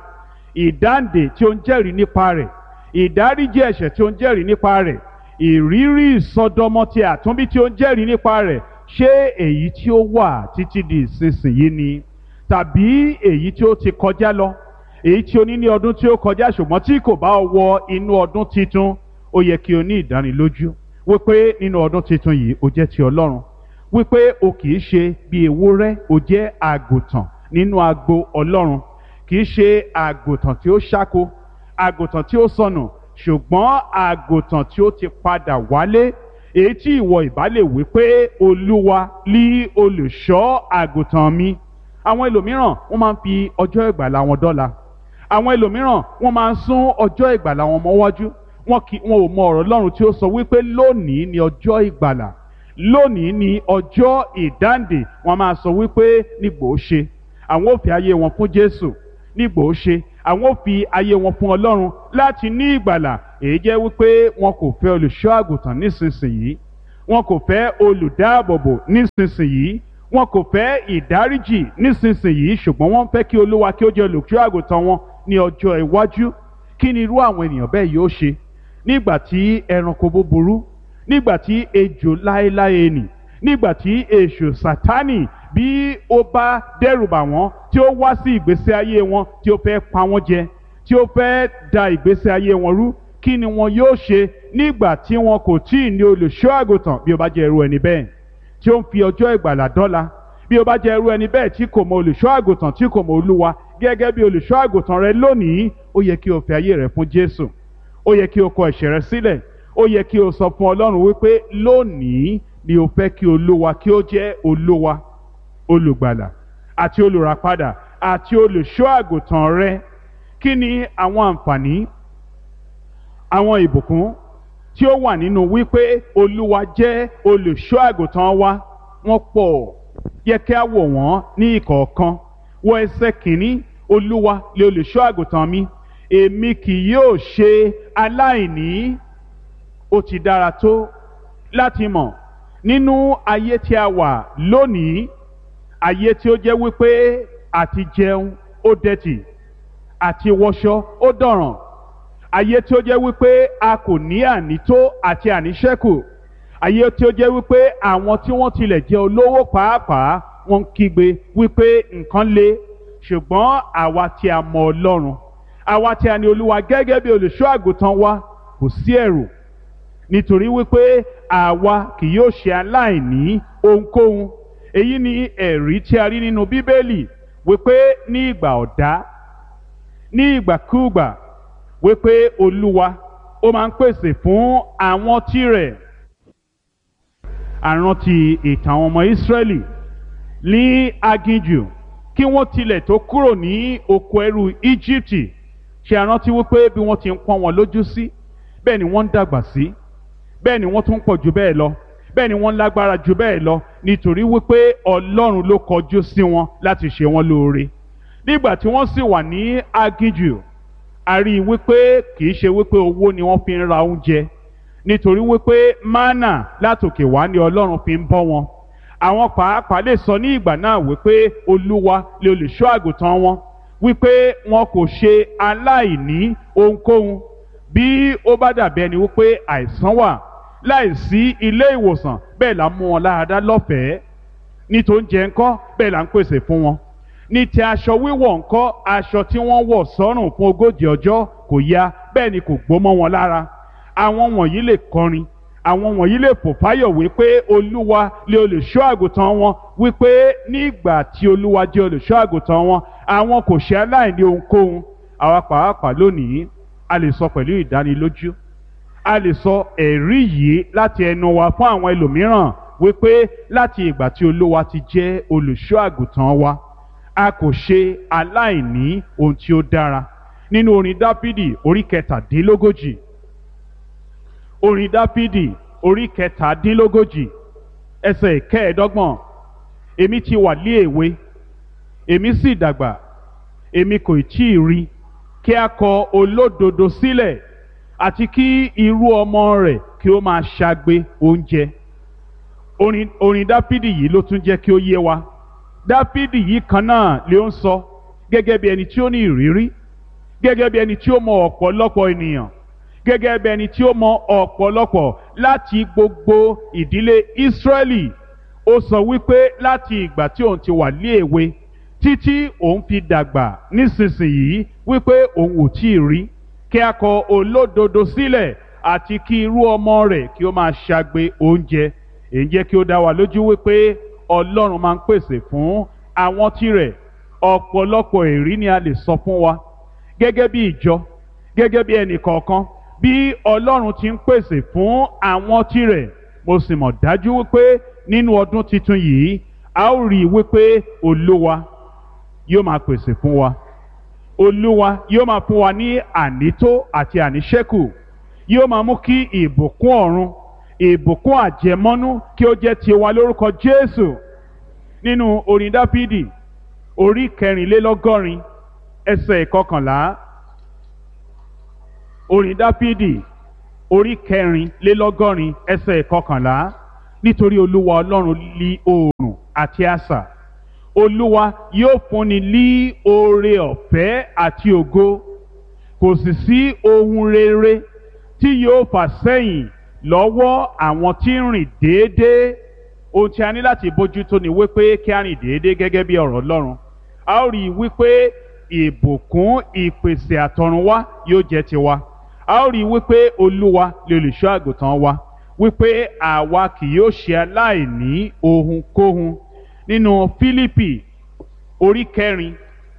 ìdáǹdè tí ó ń jẹ́rìí nípa rẹ̀ ìdáríjì ẹ̀ṣẹ̀ tí ó ń jẹ́rìí nípa rẹ̀ ìrírí ìsọdọmọ ti àtúnbí tí ó ń jẹ́rìí nípa rẹ̀ ṣé èyí tí ó wà títí di ìsinsìnyí ni tàbí èyí tí ó ti kọjá lọ èyí tí o ní ní ọdún tí ó kọjá ṣùgbọ́n tí kò bá wọ inú ọdún titun ó yẹ kí o ní ìdánilójú wípé nínú ọdún titun yìí o jẹ́ ti ọlọ́run wípé o kì í ṣe bí ewúrẹ́ o jẹ́ àgùntàn nínú agbo ọlọ́run kì í ṣe àgùntàn tí ó ṣáko àgùntàn tí ó sọnù ṣùgbọ́n àgùntàn tí ó ti padà wálé èyí tí ìwọ ìbá lè wí pé olúwa lí olùṣọ́ àgùntàn mi àwọn ẹlòmíràn wọ́n máa ń fi ọjọ́ ìgbàlà wọn dọ́là àwọn ẹlòmíràn wọ́n máa ń sún ọjọ́ ìgbàlà wọn mọ́wájú wọn kì wọn ò mọ ọ̀rọ̀ Ọlọ́run tí ó sọ wípé lónìí ni ọjọ́ ìgbàlà lónìí ni ọjọ́ ìdáǹdè wọ́n máa sọ wípé nígbò ó ṣe àwọn ò fi ayé wọn fún Jésù nígbò ó ṣe àwọn ò fi ayé wọn fún Ọlọ́run láti ní ìgbàlà èyí jẹ́ wípé wọn kò fẹ́ olùṣọ́ àgùntàn nísinsìnyí wọn kò fẹ́ olùdáàbòbò nísinsìnyí wọn kò fẹ́ ìdáríjì nísinsìnyí ṣùgbọ́n wọ́n fẹ́ kí olúwa kí ó jẹ́ olùṣọ́ àgùntàn wọn ní ọjọ́ iwájú kí ni irú àwọn ènìyàn bẹ́ẹ̀ yóò ṣe nígbà tí ẹranko búburú nígbà tí ejò láéláé nì nígbà tí èṣù sátánì bí ó bá dẹ́rùbà wọ́n tí ó wá sí ìgbésí ayé wọn tí ó fẹ́ pa wọ́n jẹ tí ó fẹ́ da ìgbésí ayé wọn rú kí ni wọn yóò ṣe nígbà tí wọn kò tí ì ní olùṣọ́ àgùntàn bí ó bá jẹ́ irú ẹni bẹ́ẹ̀ tí ó ń fi ọjọ́ ìgbàlà dọ́là bí o bá jẹ́ irú ẹni bẹ́ẹ̀ tí kò mọ olùṣọ́ àgùntàn tí kò mọ olúwa gẹ́gẹ́ bí olùṣọ́ àgùntàn rẹ lónìí ó yẹ kí o fi ayé rẹ fún jésù ó yẹ kí o kọ ẹ̀ṣẹ̀ rẹ sílẹ̀ ó yẹ kí o sọ fún ọlọ́run wípé lónìí ni o fẹ́ kí olúwa kí ó jẹ́ olúwa olùgbàlà àti olùràpadà àti olùṣọ́ àgùntàn rẹ kí ni àwọn àǹfààní àwọn ìbùkún tí ó wà nínú wípé olúwa jẹ́ olùṣọ́ àgùntàn wa wọ́n pọ̀ yẹ kí a wò wọ́n ní ìkọ̀ọ̀kan wọ ẹsẹ̀ kìíní olúwa lè olùṣọ́ àgùntàn mi èmi kì yóò ṣe aláìní ó ti dára tó láti mọ̀ nínú ayé tí a wà lónìí ayé tí ó jẹ́ wípé àti jẹun ó dẹ̀tì àti wọṣọ ó dọ̀ràn ayé tí ó jẹ́ wípé a kò ní ànító àti àníṣẹ́kù ayé tí ó jẹ́ wípé àwọn tí wọ́n tilẹ̀ jẹ́ olówó pàápàá wọ́n ń kígbe wípé nǹkan le ṣùgbọ́n àwa tí a mọ Ọlọ́run àwa tí a ní Olúwa gẹ́gẹ́ bí olùṣọ́ àgùntàn wa kò sí ẹ̀rù nítorí wípé àwa kì yóò ṣe aláìní ohunkóhun èyí ni ẹ̀rí tí a rí nínú Bíbélì wípé ní ìgbà ọ̀dá ní ìgbàkúùgbà wípé Olúwa ó máa ń pèsè fún àwọn tirẹ̀ àrántí ìtàn àwọn ọmọ Ísírẹ́lì ní aginjù kí wọ́n tilẹ̀ tó kúrò ní oko ẹrú Íjíbítì ṣe àrántí wípé bí wọ́n ti ń pọ́n wọn lójú sí bẹ́ẹ̀ ni wọ́n ń dàgbà sí bẹ́ẹ̀ ni wọ́n tún pọ̀ jù bẹ́ẹ̀ lọ bẹ́ẹ̀ ni wọ́n lágbára jù bẹ́ẹ̀ lọ nítorí wípé Ọlọ́run ló kọjú sí wọn láti ṣe wọn lóore nígbà tí wọ́n sì wà ní aginjù a rí i wípé kì í ṣe wípé owó ni wọ́n fi ń ra oúnjẹ nítorí wípé mánà látòkè wá ni Ọlọ́run fi ń bọ́ wọn àwọn pàápàá lè sọ ní ìgbà náà wípé Olúwa lè olùṣọ́ àgùntàn wọn wípé wọn kò ṣe aláìní ohunkóhun bí ó bá dàbí ẹni wípé àìsàn wà láìsí ilé ìwòsàn bẹ́ẹ̀ là ń mú wọn láradá lọ́fẹ̀ẹ́ ní tó ń jẹ ńkọ́ bẹ́ẹ̀ là ń pèsè fún wọn ní ti aṣọ wíwọ̀ ńkọ́ aṣọ tí wọ́n wọ̀ sọ́rùn fún ogójì ọjọ́ kò ya bẹ́ẹ̀ ni kò gbó mọ́ wọn lára àwọn wọ̀nyí lè kọrin àwọn wọ̀nyí lè fò fáyọ̀ wípé olúwa lè olùṣọ́ àgùntàn wọn wípé nígbà tí olúwa jẹ́ olùṣọ́ àgùntàn wọn àwọn kò ṣe aláìní ohunkóhun àwa pàápàá lónìí a lè sọ pẹ̀lú ìdánilójú a lè sọ ẹ̀rí yìí láti ẹnu wa fún àwọn ẹlòmíràn wípé láti ìgbà tí olúwa ti jẹ́ olùṣọ́ àgùntàn wa a kò ṣe aláìní ohun tí ó dára nínú orin dáfídì orí kẹtàdínlógójì orin dáfídì orí kẹtàdínlógójì ẹsẹ̀ kẹẹ̀ẹ́dọ́gbọ̀n èmi ti wà lé èwe èmi sì dàgbà èmi kò tí ì rí kí a kọ olódodo sílẹ̀ àti kí irú ọmọ rẹ̀ kí ó máa ṣagbe oúnjẹ orin orin dáfídì yìí ló tún jẹ́ kí ó yé wa dáfídì yìí kan náà ló ń sọ gẹ́gẹ́ bí ẹni tí ó ní ìrírí gẹ́gẹ́ bí ẹni tí ó mọ ọ̀pọ̀lọpọ̀ ènìyàn gẹ́gẹ́ bí ẹni tí ó mọ ọ̀pọ̀lọpọ̀ láti gbogbo ìdílé ìsírẹ́lì ó sọ wípé láti ìgbà tí òun ti wà ní èwe títí òun fi dàgbà nísinsìnyí wípé òun ò tí ì rí kí a kọ olódodo sílẹ̀ àti kí irú ọmọ rẹ̀ kí ó máa ṣagbe oúnjẹ èyí jẹ́ kí ó dá wa lójú wípé ọlọ́run máa ń pèsè fún àwọn tirẹ̀ ọ̀pọ̀lọpọ̀ èrí ni a lè sọ fún wa gẹ́gẹ́ bí ìjọ gẹ́gẹ́ bí ẹnì kọ̀ọ̀kan bí ọlọ́run ti ń pèsè fún àwọn tirẹ̀ mo sì mọ̀ dájú wípé nínú ọdún tuntun yìí a ó rí i wípé olúwa yóò máa pèsè fún wa olúwa yóò máa fún wa ní ànító àti àníṣẹ́kù yóò máa mú kí ìbùkún ọ̀run ìbùkún àjẹmọ́nú kí ó jẹ́ tiwa lórúkọ jésù nínú orin dáfídì orí kẹrìnlélọ́gọ́rin ẹsẹ̀ ìkọkànlá orin dáfídì orí kẹrìnlélọ́gọ́rin ẹsẹ̀ ìkọkànlá nítorí olúwa ọlọ́run lí oòrùn àti asà olúwa yóò fúnni lí oore ọ̀fẹ́ àti ògo kò sì sí ohun rere tí yóò fà sẹ́yìn lọ́wọ́ àwọn tí ń rìn déédéé ohun tí a ní láti bójútó ni wípé kí a rìn déédéé gẹ́gẹ́ bí ọ̀rọ̀ ọlọ́run a ó rí i wípé ìbùkún ìpèsè àtọ̀runwá yóò jẹ́ tiwa a ó rí i wípé olúwa lè olùṣọ́ àgùntàn wa wípé àwa kì yóò ṣe aláìní ohunkóhun nínú fílípì orí kẹrin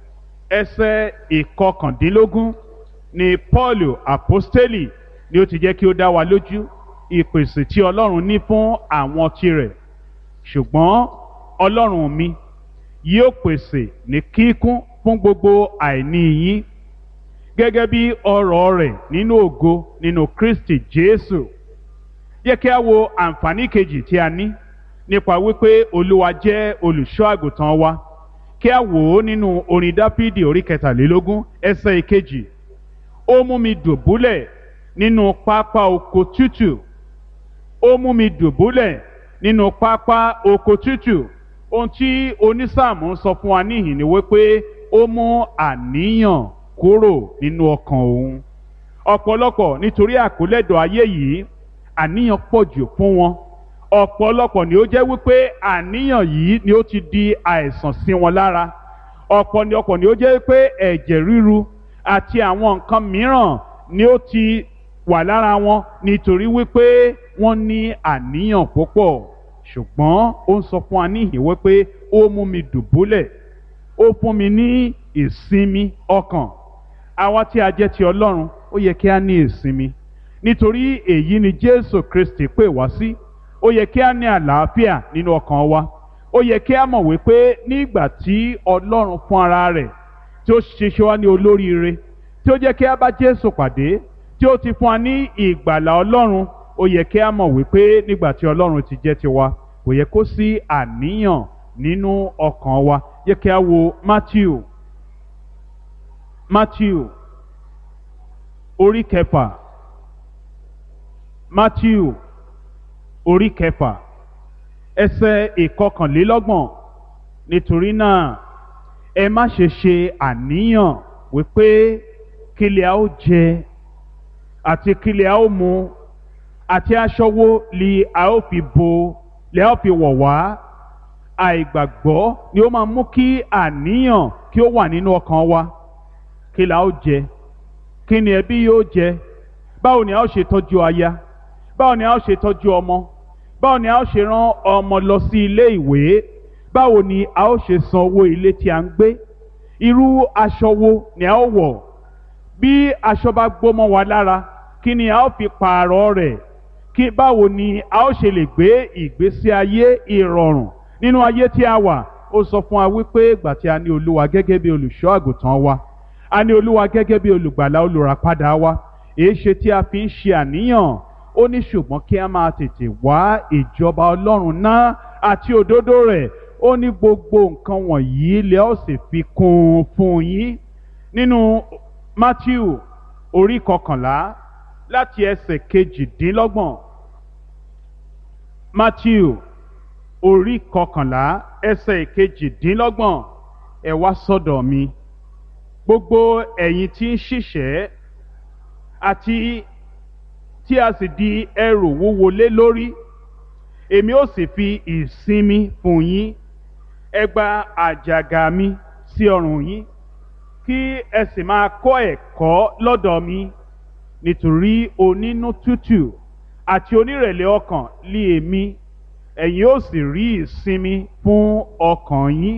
ẹsẹ̀ ìkọkàndínlógún ni paul apostoli ni ó ti jẹ́ kí ó dá wa lójú ìpèsè tí ọlọ́run ní fún àwọn tirẹ̀ ṣùgbọ́n ọlọ́run mi yóò pèsè ní kíkún fún gbogbo àìní yín gẹ́gẹ́ bí ọrọ̀ rẹ̀ nínú ògo nínú kristi jésù yẹ kí a wo àǹfààní kejì tí a ní nípa wípé olúwa jẹ́ olùṣọ́ àgùntàn wa kí a wò ó nínú orin dáfídì orí kẹtàlélógún ẹsẹ̀ ìkejì ó mú mi dùbúlẹ̀ nínú pápá oko tútù ó mú mi dùbúlẹ̀ nínú pápá oko tútù ohun tí onísáàmù ń sọ fún wa níhìn ni wípé ó mú àníyàn kúrò nínú ọkàn òun ọ̀pọ̀lọpọ̀ nítorí àkólẹ́dọ̀ ayé yìí àníyàn pọ̀ jù fún wọn ọ̀pọ̀lọpọ̀ ni ó jẹ́ wípé àníyàn yìí ni ó ti di àìsàn sí wọn lára ọ̀pọ̀ ni ọ̀pọ̀ ni ó jẹ́ wípé ẹ̀jẹ̀ ríru àti àwọn nǹkan mìíràn ni ó ti wà lára wọn nítorí wípé wọ́n ní àníyàn púpọ̀ ṣùgbọ́n ó ń sọ fún wa níhìn wípé ó mú mi dùbúlẹ̀ ó fún mi ní ìsinmi ọkàn àwa tí a jẹ́ ti ọlọ́run ó yẹ kí a ní ìsinmi nítorí èyí ni jésù kristi pè wá sí ó yẹ kí a ní àlàáfíà nínú ọkàn wa ó yẹ kí a mọ̀ wípé nígbà tí ọlọ́run fún ara rẹ̀ tí ó ṣiṣẹ́ wá ní olóríire tí ó jẹ́ kí a bá jésù pàdé tí ó ti fún wa ní ìgbàlà ọlọ́run ó yẹ kí a mọ̀ wípé nígbà tí ọlọ́run ti jẹ́ tiwa kò yẹ kó sí àníyàn nínú ọkàn wa yẹ kí a wo matthew matthew orí kẹfà matthew orí kẹfà ẹsẹ̀ ìkọkànlélọ́gbọ̀n nítorí náà ẹ má ṣe ṣe àníyàn wípé kílẹ̀ a ó jẹ àti kílẹ̀ a ó mu àti aṣọ wo li a ó fi bo li a ó fi wọ̀ wá àìgbàgbọ́ ni ó máa mú kí àníyàn kí ó wà nínú ọkàn wa kí la ó jẹ kí ni ẹbí yóò jẹ báwo ni a ó ṣe tọ́jú aya báwo ni a ó ṣe tọ́jú ọmọ báwo ni a ó ṣe rán ọmọ lọ sí ilé ìwé báwo ni a ó ṣe san owó ilé tí a ń gbé irú aṣọ wo ni a ó wọ̀ bí aṣọ bá gbó mọ́ wa lára kí ni a ó fi pààrọ̀ rẹ̀ kí báwo ni a ó ṣe lè gbé ìgbésí ayé ìrọ̀rùn nínú ayé tí a wà ó sọ fún wa wípé ìgbà tí a ní olúwa gẹ́gẹ́ bí olùṣọ́ àgùntàn wa a ní olúwa gẹ́gẹ́ bí olùgbàlà olùràpadà wa èé ṣe tí a fi ń ṣe àníyàn ó ní ṣùgbọ́n kí a máa tètè wá ìjọba ọlọ́run náà àti òdodo rẹ̀ ó ní gbogbo nǹkan wọ̀nyí lẹ́ ó sì fi kún un fún yín nínú Matthew orí kọkànlá láti ẹsẹ̀ kejìdínlọ́gbọ̀n Matthew orí kọkànlá ẹsẹ̀ kejìdínlọ́gbọ̀n ẹ wá sọ́dọ̀ mi gbogbo ẹ̀yin tí ń ṣiṣẹ́ àti tí a sì di ẹrù wúwo lé lórí èmi ó sì fi ìsinmi fún yín ẹ gba àjàgà mi sí ọrùn yín kí ẹ sì máa kọ́ ẹ̀kọ́ lọ́dọ̀ mi nítorí onínú tútù àti onírẹ̀lẹ̀ ọkàn lé èmi ẹ̀yin ó sì rí ìsinmi fún ọkàn yín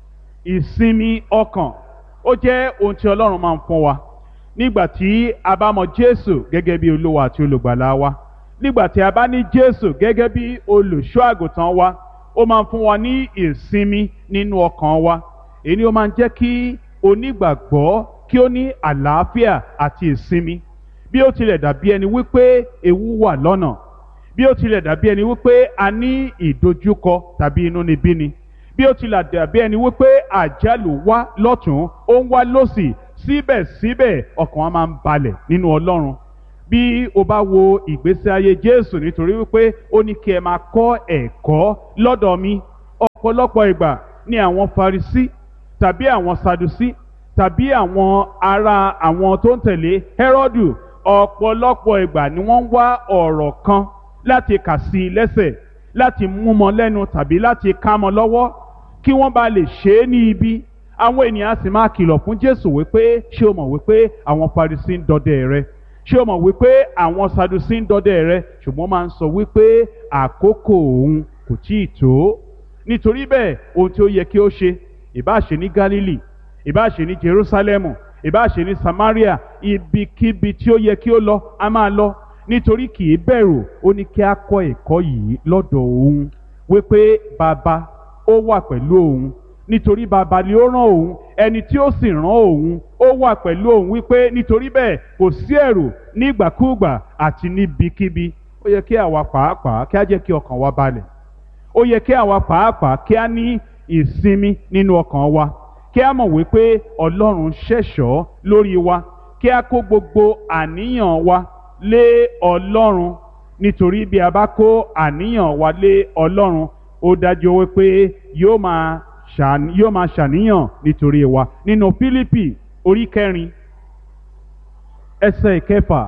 ìsinmi ọkàn ó jẹ́ ohun tí Ọlọ́run máa ń fún wa nígbà tí a bá mọ Jésù gẹ́gẹ́ bí Olúwa àti olùgbàlà wa nígbà tí a bá ní Jésù gẹ́gẹ́ bí olùṣọ́ àgùntàn wa ó máa ń fún wa ní ìsinmi nínú ọkàn wa èyí ni ó máa ń jẹ́ kí onígbàgbọ́ kí ó ní àlàáfíà àti ìsinmi bí ó tilẹ̀ dàbí ẹni wípé ewu wà lọ́nà bí ó tilẹ̀ dàbí ẹni wípé a ní ìdojúkọ tàbí inúnibíni bí ó tilẹ̀ dàbí ẹni wípé àjálù wá lọ́tún ó ń wá lọ́sì síbẹ̀síbẹ̀ ọkàn wa máa ń balẹ̀ nínú Ọlọ́run bí o bá wo ìgbésí ayé Jésù nítorí wípé ó ní kí ẹ máa kọ́ ẹ̀kọ́ lọ́dọ̀ mi ọ̀pọ̀lọpọ̀ ìgbà ni àwọn Farisí tàbí àwọn Sadusí tàbí àwọn ará àwọn tó ń tẹ̀lé Hẹ́rọ́dù ọ̀pọ̀lọpọ̀ ìgbà ni wọ́n ń wá ọ̀rọ̀ kan láti kà sí i lẹ́sẹ̀ láti mú mọ́ lẹ́nu tàbí láti ká mọ́ lọ́wọ́ kí wọ́n bá lè ṣe é ní ibi àwọn ènìyàn sì máa kìlọ̀ fún Jésù wípé ṣé o mọ̀ wípé àwọn Farisí ń dọdẹ rẹ ṣé o mọ̀ wípé àwọn Sadusí ń dọdẹ rẹ ṣùgbọ́n máa ń sọ wípé àkókò òun kò tíì tó nítorí bẹ́ẹ̀ ohun tí ó yẹ kí ó ṣe ìbá ṣe ní Gálílì ìbá ṣe ní Jerúsálẹ́mù ìbá ṣe ní Samaria ibikíbi tí ó yẹ kí ó lọ a máa lọ nítorí kì í bẹ̀rù ó ní kí a kọ́ ẹ̀kọ́ yìí lọ́dọ̀ òun wípé bàbá ó wà pẹ̀lú òun nítorí bàbá ni ó rán òun ẹni tí ó sì rán òun ó wà pẹ̀lú òun wípé nítorí bẹ́ẹ̀ kò sí ẹ̀rù nígbàkúùgbà àti níbikíbi ó yẹ kí àwa pàápàá kí á jẹ́ kí ọkàn wa balẹ̀ ó yẹ kí àwa pàápàá kí á ní ìsinmi nínú ọkàn wa kí á mọ̀ wípé ọlọ́run ṣẹ̀ṣọ́ lórí wa kí á kó gbogbo àníyàn wa lé ọlọ́run nítorí bí a bá kó àníyàn wa lé ọlọ́run ó dájú wípé yóò máa ṣàn- yóò máa ṣàníyàn nítorí wa nínú Fílípì orí kẹrin ẹsẹ̀ ìkẹfà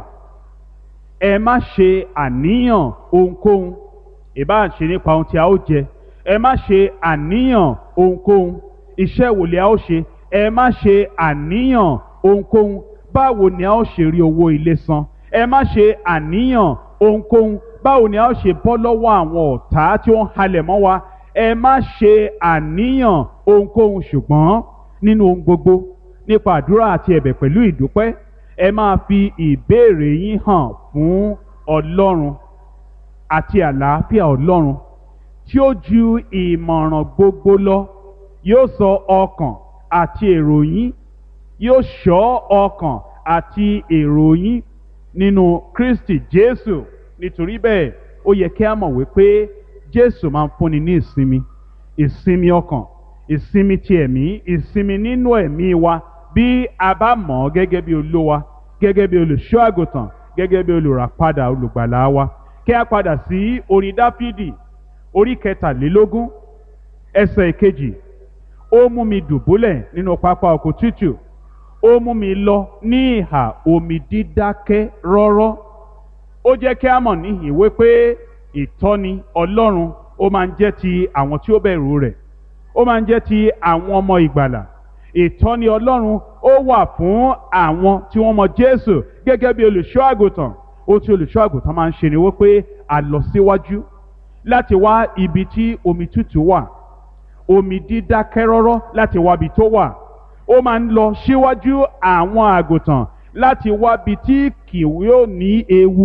ẹ má ṣe àníyàn ohunkóhun ìbá ṣe nípa ohun tí a ó jẹ ẹ má ṣe àníyàn ohunkóhun iṣẹ́ wo ni a ó ṣe ẹ má ṣe àníyàn ohunkóhun báwo ni a ó ṣe rí owó ilé san ẹ má ṣe àníyàn ohunkóhun báwo ni a ó ṣe bọ́ lọ́wọ́ àwọn ọ̀tá tí ó ń halẹ̀ mọ́ wa ẹ má ṣe àníyàn ohunkóhun ṣùgbọ́n nínú ohun gbogbo nípa àdúrà àti ẹ̀bẹ̀ pẹ̀lú ìdúpẹ́ ẹ máa fi ìbéèrè yín hàn fún Ọlọ́run àti àlàáfíà Ọlọ́run tí ó ju ìmọ̀ràn gbogbo lọ yóò sọ ọkàn àti èrò yín yóò ṣọ́ ọkàn àti èrò yín nínú Kristi Jésù nítorí bẹ́ẹ̀ ó yẹ kí a mọ̀ wípé Jésù máa ń fúnni ní ìsinmi ìsinmi ọkàn ìsinmi ti ẹ̀mí ìsinmi nínú ẹ̀mí wa bí a bá mọ̀ ọ́ gẹ́gẹ́ bí olówa gẹ́gẹ́ bí olùṣọ́ àgùntàn gẹ́gẹ́ bí olùràpadà olùgbàlà wa kí a padà sí orin Dáfídì orí kẹtàlélógún ẹsẹ̀ ìkejì ó mú mi dùbúlẹ̀ nínú pápá oko tútù ó mú mi lọ ní ìhà omi dídákẹ́ rọ́rọ́ ó jẹ́ kí a mọ̀ níhìn wípé ìtọ́ni Ọlọ́run ó máa ń jẹ́ ti àwọn tí ó bẹ̀rù rẹ̀ ó máa ń jẹ́ ti àwọn ọmọ ìgbàlà ìtọ́ni Ọlọ́run ó wà fún àwọn tí wọ́n mọ Jésù gẹ́gẹ́ bí olùṣọ́ àgùntàn ó tí olùṣọ́ àgùntàn máa ń ṣe ni wípé a lọ síwájú láti wá ibi tí omi tútù wà omi dídákẹ́ rọ́rọ́ láti wá ibi tó wà ó máa ń lọ síwájú àwọn àgùntàn láti wá ibi tí kì yóò ní ewu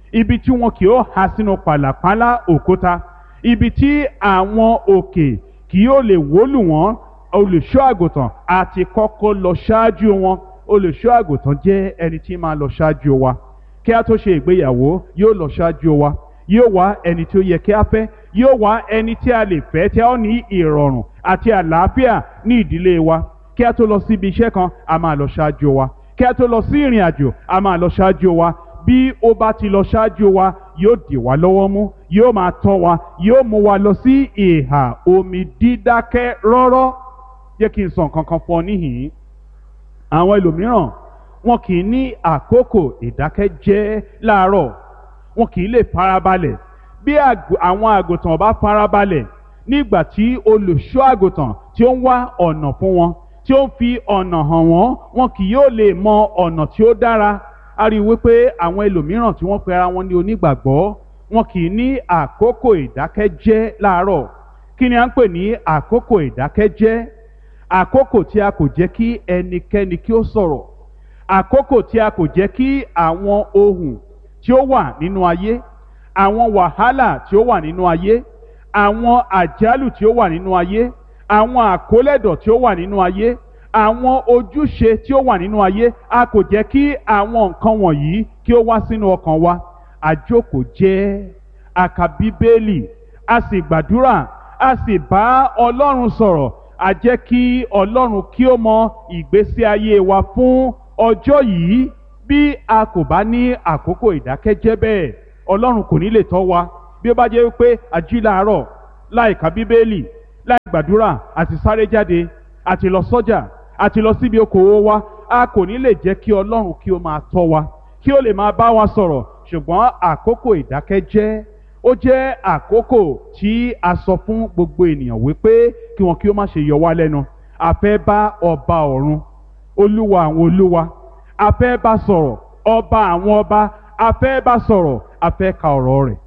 ibi tí wọn kì yóò há sínú pàlàpálá òkúta ibi tí àwọn òkè kì yóò lè wólù wọ́n olùṣọ́ àgùntàn àti kọ́kọ́ lọ ṣáájú wọn olùṣọ́ àgùntàn jẹ́ ẹni tí máa lọ ṣáájú wa kí a tó ṣe ìgbéyàwó yóò lọ ṣáájú wa yóò wá ẹni tí ó yẹ kí a fẹ́ yóò wá ẹni tí a lè fẹ́ tí a ó ní ìrọ̀rùn àti àlàáfíà ní ìdílé wa kí a tó lọ sí ibi iṣẹ́ kan a máa lọ ṣáájú wa kí a tó lọ sí ìrìn àjò a máa lọ ṣáájú wa bí ó bá ti lọ ṣáájú wa yóò dì wá lọ́wọ́ mú yóò máa tọ́ wa yóò mú wa lọ sí ìhà omi dídákẹ́ rọ́rọ́ jẹ́ kí n sọ nǹkan kan fún ọ níhìn-ín àwọn ẹlòmíràn wọn kì í ní àkókò ìdákẹ́jẹ́ láàárọ̀ wọn kì í lè farabalẹ̀ bí àwọn àgùntàn bá farabalẹ̀ nígbà tí olùṣọ́ àgùntàn tí ó ń wá ọ̀nà fún wọn tí ó ń fi ọ̀nà hàn wọ́n wọn kì yóò lè mọ ọ̀nà tí ó dára a rí i wípé àwọn ẹlòmíràn tí wọ́n pe ara wọn ní onígbàgbọ́ wọn kì í ní àkókò ìdákẹ́jẹ́ láàárọ̀ kí ni à ń pè ní àkókò ìdákẹ́jẹ́ àkókò tí a kò jẹ́ kí ẹnikẹ́ni kí ó sọ̀rọ̀ àkókò tí a kò jẹ́ kí àwọn ohun tí ó wà nínú ayé àwọn wàhálà tí ó wà nínú ayé àwọn àjálù tí ó wà nínú ayé àwọn àkólẹ̀dọ̀ tí ó wà nínú ayé àwọn ojúṣe tí ó wà nínú ayé a kò jẹ́ kí àwọn nǹkan wọ̀nyí kí ó wá sínú ọkàn wa àjókòó jẹ́ a ka bíbélì a sì gbàdúrà a sì bá ọlọ́run sọ̀rọ̀ a jẹ́ kí ọlọ́run kí ó mọ ìgbésí ayé wa fún ọjọ́ yìí bí a kò bá ní àkókò ìdákẹ́jẹ́ bẹ́ẹ̀ ọlọ́run kò ní lè tọ́ wa bí ó bá jẹ́ wípé a jí láàárọ̀ láì ka bíbélì láì gbàdúrà àti sáré jáde àti lọ sọ́jà àti lọ síbi okòwò wa a kò ní lè jẹ́ kí ọlọ́run kí ó máa tọ́ wa kí ó lè máa bá wa sọ̀rọ̀ ṣùgbọ́n àkókò ìdákẹ́jẹ́ ó jẹ́ àkókò tí a sọ fún gbogbo ènìyàn wípé kí wọn kí ó má ṣe yọ wá lẹ́nu a fẹ́ bá ọba ọ̀run olúwa àwọn olúwa a fẹ́ bá sọ̀rọ̀ ọba àwọn ọba a fẹ́ bá sọ̀rọ̀ a fẹ́ ka ọ̀rọ̀ rẹ̀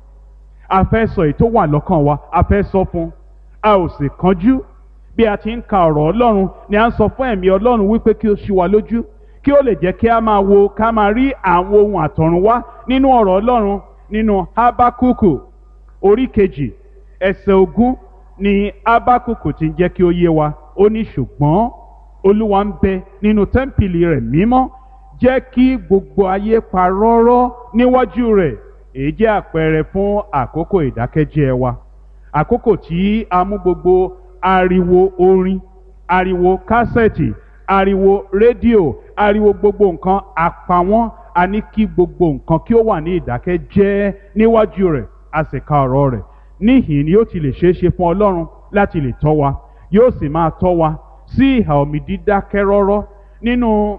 a fẹ́ sọ èyí tó wà lọ́kàn wa a fẹ́ sọ fún a ò sì kánjú bí a ti ń ka ọ̀rọ̀ ọlọ́run ni a ń sọ fún ẹ̀mí ọlọ́run wípé kí ó ṣí wa lójú kí ó lè jẹ́ kí a máa wo ká máa rí àwọn ohun àtọ̀run wá nínú ọ̀rọ̀ ọlọ́run nínú habakuku orí kejì ẹsẹ̀ ogún ni habakuku ti ń jẹ́ kí ó yé wa ó ní ṣùgbọ́n olúwa ń bẹ nínú tẹ́ḿpìlì rẹ̀ mímọ́ jẹ́ kí gbogbo ayé pa rọ́rọ́ níwájú rẹ̀ èyí jẹ́ àpẹẹrẹ fún àkókò ìdákẹ́jẹ́ wa àkókò tí a mú gbogbo ariwo orin ariwo kásẹ̀tì ariwo rédíò ariwo gbogbo nǹkan àpawọ́n a ní kí gbogbo nǹkan kí ó wà ní ìdákẹ́jẹ́ níwájú rẹ̀ a sì ka ọ̀rọ̀ rẹ̀ níhìn ni yóò ti lè ṣeé ṣe fún ọlọ́run láti lè tọ́ wa yóò sì máa tọ́ wa sí ìhà omi dídákẹ́ rọ́rọ́ nínú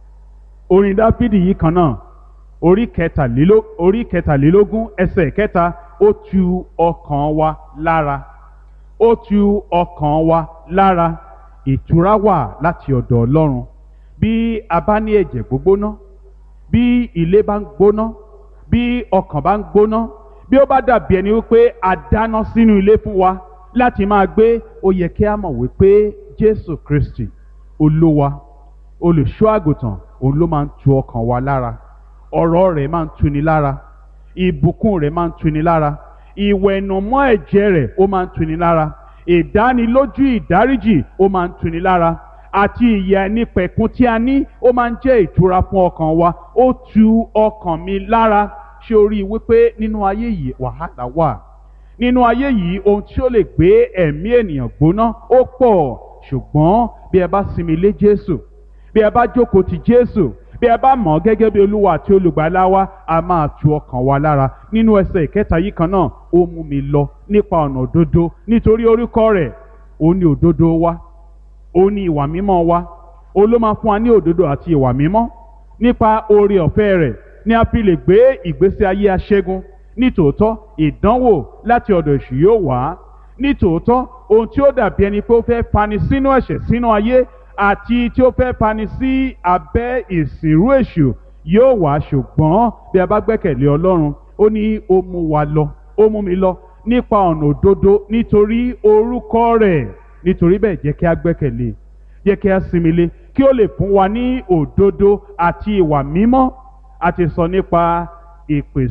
orin dáfídì yìí kan náà orí kẹtàléló- orí kẹtàlélógún ẹsẹ̀ kẹta ó tu ọkàn wa lára ó tu ọkàn wa lára ìtura wà láti ọ̀dọ̀ ọlọ́run bí a bá ní ẹ̀jẹ̀ gbógbóná bí ilé bá ń gbóná bí ọkàn bá ń gbóná bí ó bá dàbí ẹni wípé a dáná sínú ilé fún wa láti máa gbé ó yẹ kí a mọ̀ wípé jésù kristi olúwa olùṣọ́ àgùntàn òun ló máa ń tu ọkàn wa lára ọ̀rọ̀ rẹ̀ máa ń tuni lára ìbùkún rẹ̀ máa ń tuni lára ìwẹ̀nùmọ́ ẹ̀jẹ̀ rẹ̀ ó máa ń tuni lára ìdánilójú ìdáríjì ó máa ń tuni lára àti ìyà ẹnipẹ̀kun tí a ní ó máa ń jẹ́ ìtura fún ọkàn wa ó tu ọkàn mi lára ṣé o rí i wípé nínú ayé yìí wàhálà wà nínú ayé yìí ohun tí ó lè gbé ẹ̀mí ènìyàn gbóná ó pọ̀ ṣùgbọ́n bí ẹ bá sinmi lé Jésù bí ẹ bá jókòó ti Jésù bí ẹ bá mọ̀ ọ́ gẹ́gẹ́ bí olúwa àti olùgbàlà wa a máa tu ọkàn wa lára nínú ẹsẹ̀ ìkẹta yìí kan náà ó mú mi lọ nípa ọ̀nà òdodo nítorí orúkọ rẹ̀ ó ní òdodo wa ó ní ìwà mímọ́ wa ó ló máa fún wa ní òdodo àti ìwà mímọ́ nípa oore ọ̀fẹ́ rẹ̀ ni a fi lè gbé ìgbésí ayé aṣẹ́gun nítòótọ́ ìdánwò láti ọ̀dọ̀ èṣù yóò wá nítòótọ́ ohun tí ó dàbí ẹni pé ó fẹ́ fani sínú ẹ̀ṣẹ̀ sínú ayé àti tí ó fẹ́ fani sí abẹ́ ìsìnrú èṣù yóò wá ṣùgbọ́n bí a bá gbẹ́kẹ̀lé ọlọ́run ó ní ó mú wa lọ ó mú mi lọ nípa ọ̀nà òdodo nítorí orúkọ rẹ̀ nítorí bẹ́ẹ̀ jẹ́ kí a gbẹ́kẹ̀lé jẹ́ kí a sinmi lé kí ó lè fún wa ní òdodo àti ìwà mímọ́ a ti sọ nípa ìpèsè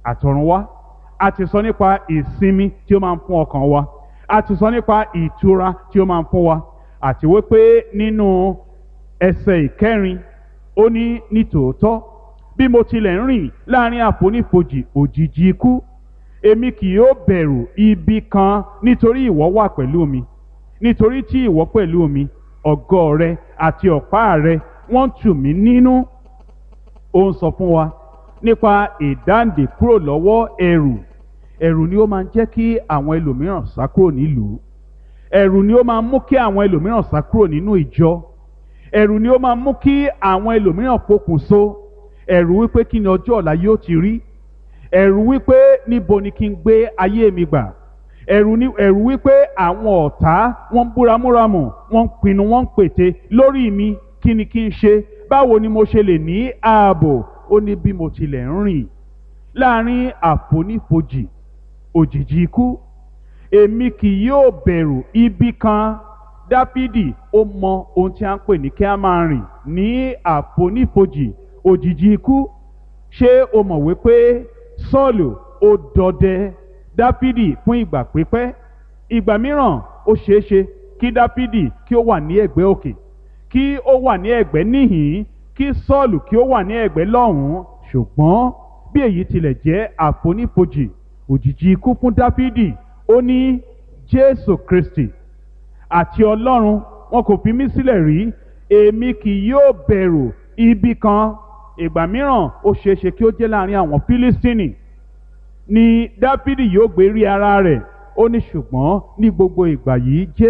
àtọ̀run wá a ti sọ nípa ìsinmi tí ó máa ń fún ọkàn wa a ti sọ nípa ìtura tí ó máa ń fún wa àti wípé nínú ẹsẹ̀ ìkẹrin ó ní nítòótọ́ bí mo tilẹ̀ ń rìn láàrin àfonífojì òjìji ikú èmi kì yóò bẹ̀rù ibi kan nítorí ìwọ wà pẹ̀lú mi nítorí tí ìwọ pẹ̀lú mi ọ̀gọ́ rẹ àti ọ̀pá rẹ wọ́n tù mí nínú ó ń sọ fún wa nípa ìdáǹdè kúrò lọ́wọ́ ẹ̀rù ẹ̀rù ni ó máa ń jẹ́ kí àwọn ẹlòmíràn sá kúrò nílùú ẹ̀rù ni ó máa ń mú kí àwọn ẹlòmíràn sá kúrò nínú ìjọ ẹ̀rù ni ó máa ń mú kí àwọn ẹlòmíràn pokùnso ẹ̀rù wípé kí ni ọjọ́ ọ̀la yóò ti rí ẹ̀rù wípé níbo ni kí n gbé ayé mi gbà ẹ̀rù ni ẹ̀rù wípé àwọn ọ̀tá wọ́n ń búramúramù wọ́n ń pinnu wọ́n ń pète lórí mi kí ni kí n ṣe báwo ni mo ṣe lè ní ààbò ó ní bí mo tilẹ̀ ń rìn láàrin àfonífojì òjìji ikú èmi kì yóò bẹ̀rù ibi kan dáfídì ó mọ ohun tí a ń pè ní kí a máa rìn ní àfonífojì òjìji ikú ṣé o mọ̀ wípé sọ́ọ̀lù ó dọdẹ dáfídì fún ìgbà pípẹ́ ìgbà mìíràn ó ṣeé ṣe kí dáfídì kí ó wà ní ẹ̀gbẹ́ òkè kí ó wà ní ẹ̀gbẹ́ níhìn kí sọ́ọ̀lù kí ó wà ní ẹ̀gbẹ́ lọ́hùn-ún ṣùgbọ́n bí èyí tilẹ̀ jẹ́ àfonífojì òjìji ikú fún dáfídì ó ní jésù kristi àti ọlọ́run wọn kò fi mí sílẹ̀ rí èmi kì yóò bẹ̀rù ibi kan ìgbà mìíràn ó ṣeé ṣe kí ó jẹ́ láàrin àwọn fílístínì ni dáfídì yóò gbé rí ara rẹ̀ ó ní ṣùgbọ́n ní gbogbo ìgbà yìí jésù